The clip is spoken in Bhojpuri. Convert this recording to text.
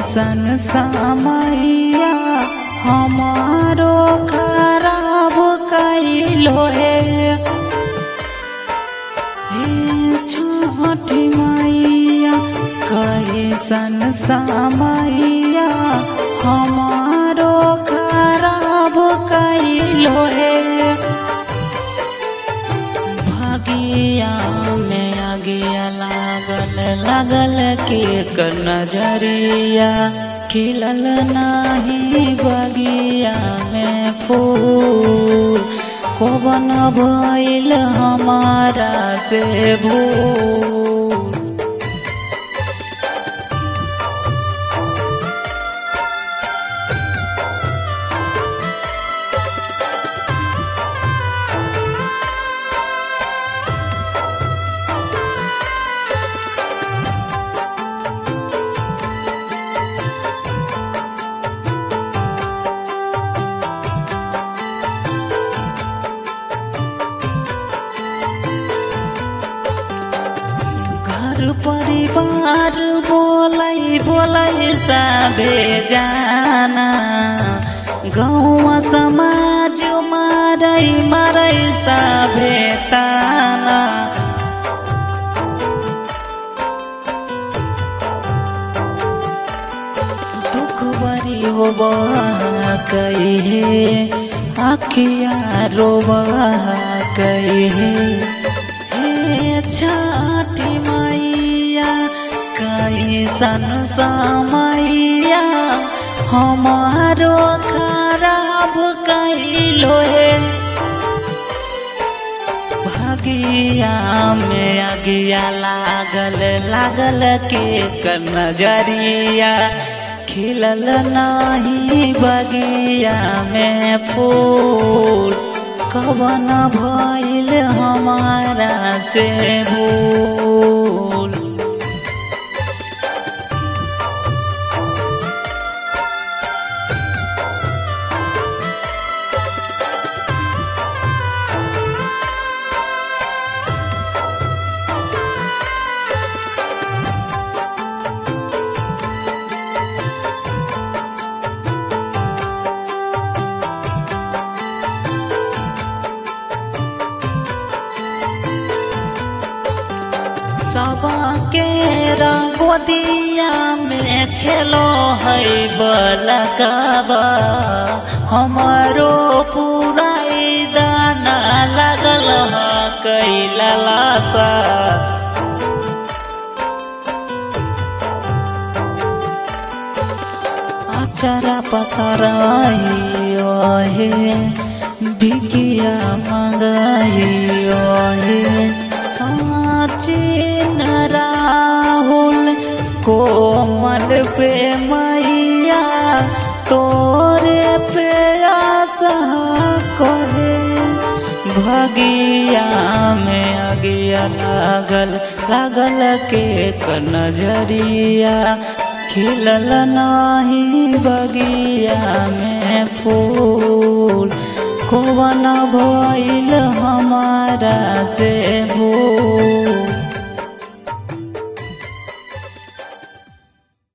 कैसन समैया हमारो खराब कैलो है हे छोटी मैया कैसन समैया हमारो खराब कैलो है भागिया में आगिया लागल लागल के कर नजरिया खिलल नाही बगिया में फूल कोबन भइल हमारा से भूल घर परिवार बोलै बोलै सबे जाना गाउँ समाज मारै मारै सबे ताना दुख बरी होबा कहे आखिया रोबा कहे हे छठी मैया कैसन समैया हमारो खराब कैलो है भागिया में अगिया लागल लागल के कर नजरिया खिलल नाही बगिया में फूल कवन भइल हमारा से भूल सबके रंगोदिया में खेलो है बलकाबा हमारो पूरा दाना लगल ह कैला लासा अचरा पसराइयो हे भिकिया मंगाइयो हे साचिन राहुल कोमल पे मैया तोरे पे आशा कहे भगिया में अगिया लागल लागल के क नजरिया खिलल नाही बगिया में फूल कोवन भइल हमारा से भूल